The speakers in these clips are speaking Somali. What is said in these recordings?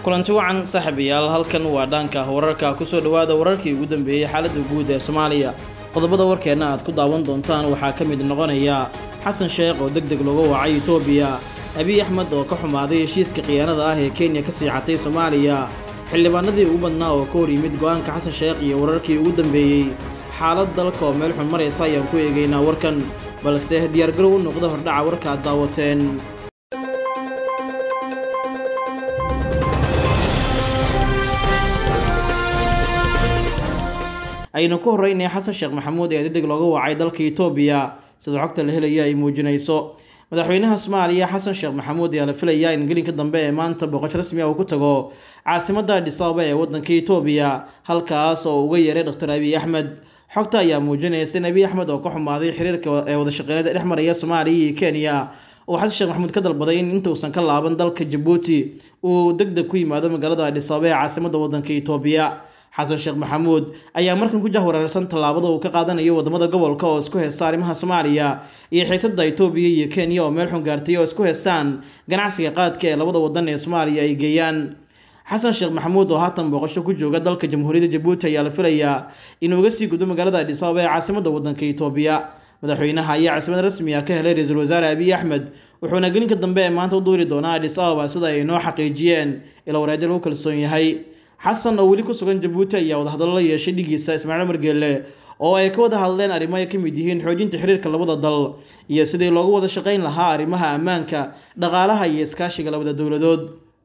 kulanti wacan saaxiibayaal halkan waa dhaanka wararka kusoo dhowaada wararkii ugu dambeeyey xaaladda guud ee soomaaliya qodobada warkeenna aad ku daawan doontaan waxaa ka mid noqonaya xasan sheekh oo deg deg looga wacay etoobiya abiy axmed oo ka xumaaday heshiiska khiyaanada ah ee kenya ka siixatay soomaaliya xildhibaanadii ugu badnaa oo ka hor yimid go-aanka xasan sheekh iyo wararkii ugu dambeeyey xaalad dalka oo meel xun maraysa ayaan ku eegaynaa warkan balse diyaargarow u noqda hordhaca warka aad daawateen aynu ku horreynaya xasan sheekh maxamuud ee degdeg looga wacay dalka etoobiya sida xogta la helaya ay muujinayso madaxweynaha soomaaliya xasan sheekh maxamuud ayaa la filayaa in gelinka dambe ee maanta booqasho rasmi ah uu ku tago caasimadda adhis ababa ee waddanka etoobiya halkaas oo uga yeeray dr abiy axmed xogta ayaa muujinaysa in abiy axmed oo ka xumaaday xiriirka ee wadashaqeynada dhex maraya soomaaliya iyo kenya uu xasan sheekh maxamuud ka dalbaday in intuusan ka laaban dalka jabuuti uu deg deg ku yimaado magaalada adhis ababa ee caasimadda waddanka etoobiya xasan sheekh maxamuud ayaa markan ku jahwareersan tallaabada uu ka qaadanayo wadamada gobolka oo isku heysta arrimaha soomaaliya iyo xiisada etoobiya iyo kenya oo meel xun gaartay oo isku heystaan ganacsiga qaadka ee labada wadan ee soomaaliya ay geeyaan xasan sheekh maxamuud oo haatan booqasho ku jooga dalka jamhuuriyadda jabuuti ayaa la filayaa inuu uga sii gudbo magaalada adhis ababa ee caasimadda wadanka etoobiya madaxweynaha ayaa caasimad rasmi ah ka helay ra-iisul wasaare abiy axmed wuxuuna gelinka dambe ee maanta u duuri doonaa adhis ababa sida ay noo xaqiijiyeen ila waraadyo lagu kalsoon yahay xasan oo weli ku sugan jabuuti ayaa wadahadallo la yeeshay dhigiisa ismaaciil margeelle oo ay ka wada hadleen arrimo ay ka mid yihiin xoojinta xiriirka labada dal iyo sidii loogu wada shaqayn lahaa arrimaha ammaanka dhaqaalaha iyo iskaashiga labada dowladood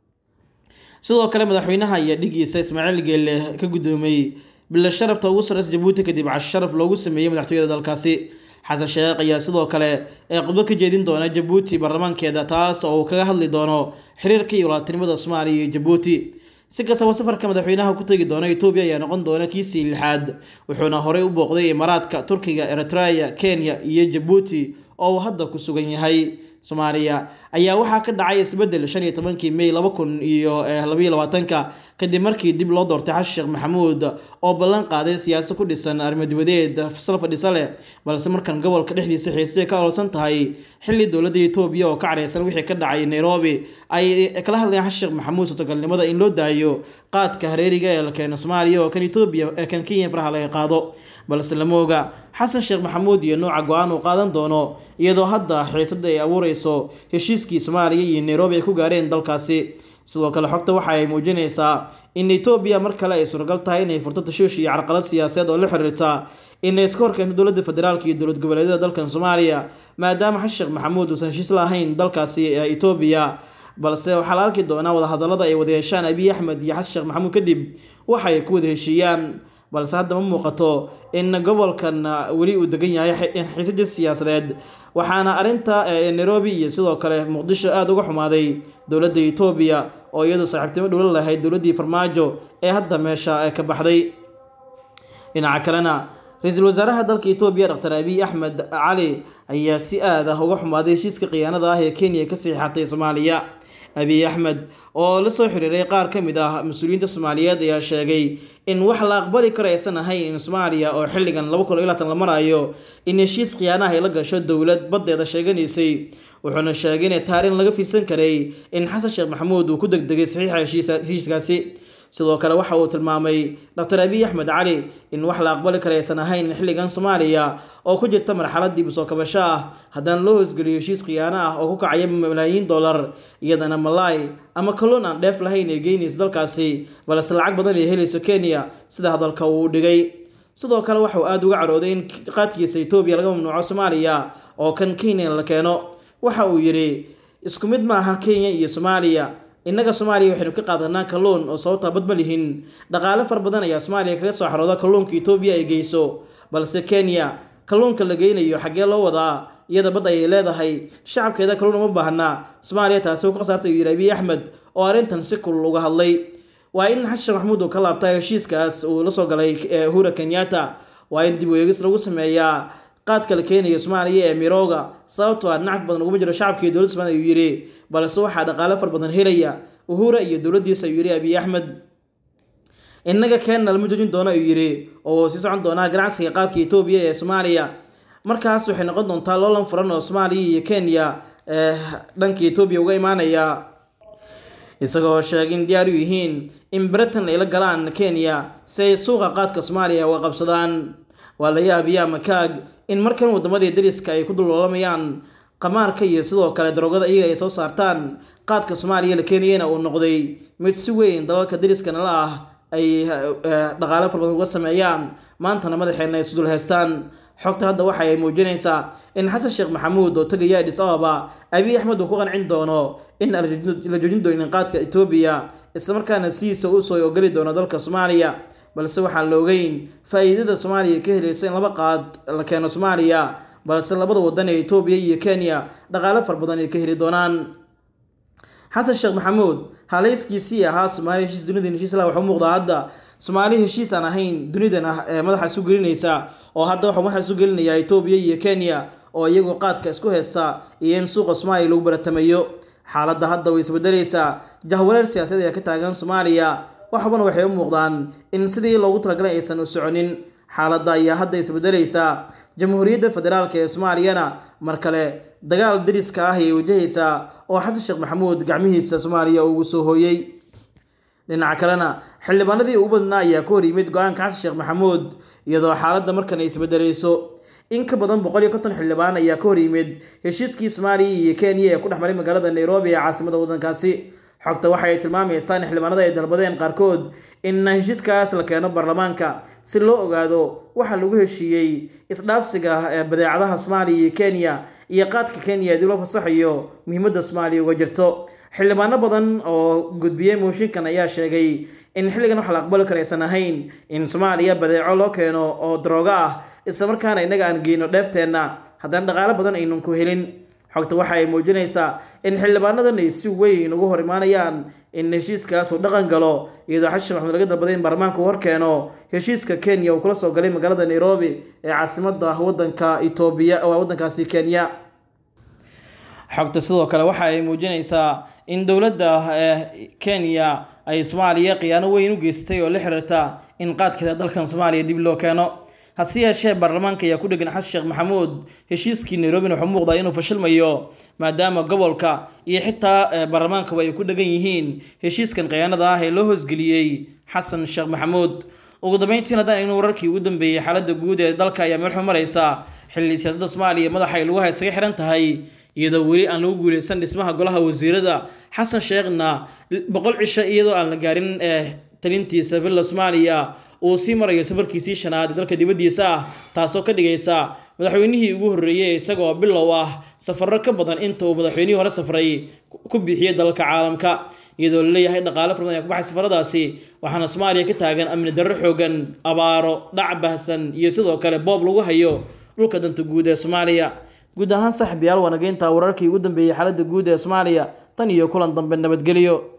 sidoo kale madaxweynaha iyo dhigiisa ismaaciil geelle ka guddoomay bila sharafta ugu sarreysa jabuuti kadib casho sharaf loogu sameeyey madaxtooyada dalkaasi xasan sheekh ayaa sidoo kale ee khudbo ka jeedin doona jabuuti baarlamaankeeda taas oo uu kaga hadli doono xiriirka iyo walaaltinimada soomaaliya iyo jabuuti si kastaba safarka madaxweynaha ku tegi doona etoobiya ayaa noqon doona kiisii lixaad wuxuuna horey u booqday imaaraadka turkiga eritrea kenya iyo jabuuti oo uu hadda ku sugan yahay soomaaliya ayaa waxaa ka dhacay isbedel shan iyo tobankii may laba kun iyo labaiyo labaatanka kadib markii dib loo doortay xasan sheekh maxamuud oo ballan qaaday siyaasad ku dhisan arrimo-dibadeed fasal fadhisa leh balse markan gobolka dhexdiisa xiisay ka ololsan tahay xilli dowladda etoobiya oo ka careysan wixii ka dhacay nairobi ay kala hadlayaan xasan sheekh maxamuud suurtagalnimada in loo daayo qaadka hareeriga ee la keeno soomaaliya oo kan etoobiya ee kan kenya faraha laga qaado balse lama oga xasan sheekh maxamuud iyo nooca go-aan uu qaadan doono iyadoo hadda xiisada ay abuureyso heshiiskii soomaaliya iyo nairobi ay ku gaareen dalkaasi sidoo kale xogta waxa ay muujinaysaa in etoobiya mar kale ay suuragal tahay inay furto tashuush iyo carqalad siyaasadeed oo la xiriirta inay iska horkeento dowladda federaalka iyo dowlad goboleedyada dalkan soomaaliya maadaama xasan sheekh maxamuud uusan heshiis lahayn dalkaasi etoobiya balse waxaa la arki doonaa wadahadalada ay wada yeeshaan abiy axmed iyo xasan sheekh maxamuud kadib waxa ay ku wada heshiiyaan balse hadda ma muuqato in gobolkan weli uu degan yahay xiisada siyaasadeed waxaana arrinta nairobi iyo sidoo kale muqdisho aada uga xumaaday dowladda etoobiya oo iyadu saaxiibtimo dhowla lahayd dowladdii farmaajo ee hadda meesha ka baxday dhinaca kalena ra-iisul wasaaraha dalka etoobiya dr abiy axmed cali ayaa si aad ah uga xumaaday heshiiska khiyaanada ah ee kenya ka siixatay soomaaliya abiy axmed oo la soo xiriiray qaar ka mid ah mas-uuliyiinta soomaaliyeed ayaa sheegay in wax la aqbali karo aysan ahayn in soomaaliya oo xilligan laba kun iyo labaatan la marayo in heshiis khiyaanaha ay la gasho dowlad baddeeda sheeganaysay wuxuuna sheegay inay taarin laga fiirsan karay in xasan sheekh maxamuud uu ku degdegay saxiixa heshiiskaasi sidoo kale waxa uu tilmaamay dr abiy axmed cali in wax la aqbali kara aysan ahayn xilligan soomaaliya oo ku jirta marxalad dib usoo kabasho ah haddana loo hoosgeliyo heshiis khiyaano ah oo ku kacaya malaayiin dollar iyadana malaay ama kalluun aan dheef lahayn ay geynayso dalkaasi balse lacag badan ay helayso kenya sida hadalka uu dhigay sidoo kale waxa uu aada uga carooday in qaadkiisa etoobiya laga mamnuuco soomaaliya oo kan kenya la keeno waxa uu yidhi isku mid ma aha kenya iyo soomaaliya innaga soomaaliya waxaynu ka qaadanaa kalluun oo sababtaa bad ma lihin dhaqaale fara badan ayaa soomaaliya kaga soo xarooda kalluunka etoobiya ay geyso balse kenya kalluunka la geynayo xaggee loo wadaa iyada bad ayay leedahay shacabkeeda kalluun uma baahna soomaaliya taasi u ka khasaartay uu yidhi abiy axmed oo arrintan si kulul uga hadlay waa in xasan sheekh maxamuud uu ka laabtay heshiiskaas uu la soo galay uhura kenyatta waa in dib u eegis lagu sameeyaa qaadka la keenayo soomaaliya ee mirooga sababtoo ah nacaf badan uguma jiro shacabka iyo dowladda somaaliya ayuu yidhi balse waxaa dhaqaale far badan helaya uhura iyo dowladdiisa ayuu yidhi abiy axmed innaga keenna lama joojin doono ayuu yidhi oo sii socon doonaa ganacsiga qaadka etoobiya ee soomaaliya markaas waxay noqon doontaa loolan furan oo soomaaliya iyo kenya dhanka etoobiya uga imaanaya isagoo sheegay in diyaar u yihiin in britain ay la galaan kenya si ay suuqa qaadka soomaaliya uga qabsadaan waa la yaabiyaa makaag in markan waddamadii dariska ay ku dulloolamayaan qamaarka iyo sidoo kale daroogada iyaga ay soo saartaan qaadka soomaaliya la keenayana uu noqday mid si weyn dalalka dariskana la ah ay dhaqaale fara badan uga sameeyaan maantana madaxeena ay isdul haystaan xogta hadda waxa ay muujinaysaa in xasan sheekh maxamuud oo tegaya adis ababa abiy axmed uu ku qancin doono in la joojin doonin qaadka etoobiya islamarkaana sidiisa uu soo ogoli doono dalka soomaaliya balse waxaan la ogeyn faa-iidada soomaaliya ka helaysa in laba qaad la keeno soomaaliya balse labada wadan ee etoobiya iyo kenya dhaqaale fara badan ay ka heli doonaan xasan sheekh maxamuud haleyskiisii ahaa soomaaliya heshiis dunida heshiis lah waxuu muuqdaa hadda soomaali heshiis aan ahayn dunidan ah ee madaxa isu gelinaysa oo hadda waxuu madaxa isu gelinayaa etoobiya iyo kenya oo iyagu qaadka isku haysta iyo in suuqa soomaaliya lagu baratamayo xaaladda hadda way isbedelaysaa jahwareer siyaasadeed ayaa ka taagan soomaaliya waxbana waxay u muuqdaan in sidii loogu talagalay aysan u soconin xaaladda ayaa hadda isbedelaysaa jamhuuriyadda federaalk ee soomaaliyana mar kale dagaal dariska ah ayay wajahaysaa oo xasan sheekh maxamuud gacmihiisa soomaaliya ugu soo hooyey dhinaca kalena xildhibaanadii ugu badnaa ayaa ka hor yimid go-aanka xasan sheekh maxamuud iyadoo xaaladda markan ay isbedelayso in ka badan boqol iyo konton xildhibaan ayaa ka hor yimid heshiiskii soomaaliya iyo kenya ee ku dhex maray magaalada nairobi ee caasimada waddankaasi xogta waxa ay tilmaamaysaa in xildhibaanada ay dalbadeen qaarkood in heshiiskaas la keeno baarlamaanka si loo ogaado waxa lagu heshiiyey isdhaafsiga ee badeecadaha soomaaliya iyo kenya iyo qaadka kenya ee dib loo fasaxayo muhiimadda soomaaliya uga jirto xildhibaano badan oo gudbiyey mooshinkan ayaa sheegay in xilligan wax la aqbali karo aysan ahayn in soomaaliya badeeco loo keeno oo daroogo ah islamarkaana innaga aan geyno dheefteenna haddana dhaqaalo badan aynan ku helin xogta waxa ay muujinaysaa in xildhibaanadan ay si weyn uga hor imaanayaan in heshiiskaas uu dhaqan galo iyadoo xasan sheekh maxamuud laga dalbaday in baarlamaanka uu horkeeno heshiiska kenya uu kula soo galay magaalada nairobi ee caasimada wadanka etoobiya wadankaasi kenya xogta sidoo kale waxa ay muujinaysaa in dowladda kenya ay soomaaliya khiyaano weyn u geystay oo la xiriirta in qaadkeeda dalkan soomaaliya dib loo keeno hase yeeshee baarlamaanka ayaa ku dhegan xasan sheekh maxamuud heshiiskii nairobina wuxuu muuqdaa inuu fashilmayo maadaama gobolka iyo xitaa baarlamaankaba ay ku dhegan yihiin heshiiskan khiyaanada ah ee loo hoosgeliyey xasan sheekh maxamuud ugu dambeyntiin haddaan eegno wararkii ugu dambeeyey xaaladda guud ee dalka ayaa meel xun maraysa xilli siyaasadda soomaaliya madaxa ay lagu haysaga xihan tahay iyadoo weli aan lagu guuleysan dhismaha golaha wasiirada xasan sheekhna boqol cisho iyadoo aan la gaarin talintiisa villa soomaaliya uu sii marayo safarkiisii shanaad ee dalka dibaddiisa ah taasoo ka dhigaysa madaxweynihii ugu horreeyey isagoo bilow ah safarro ka badan inta uu madaxweynihii hore safray ku bixiyey dalalka caalamka iyadoo la leeyahay dhaqaale fara badan ayaa ku baxay safaradaasi waxaana soomaaliya ka taagan amni darro xoogan abaaro dhac bahsan iyo sidoo kale boob lagu hayo dhulka danta guud ee soomaaliya guud ahaan saaxiib yaal wanageynta wararkii ugu dambeeyey xaaladda guud ee soomaaliya tan iyo kulan dambe nabadgelyo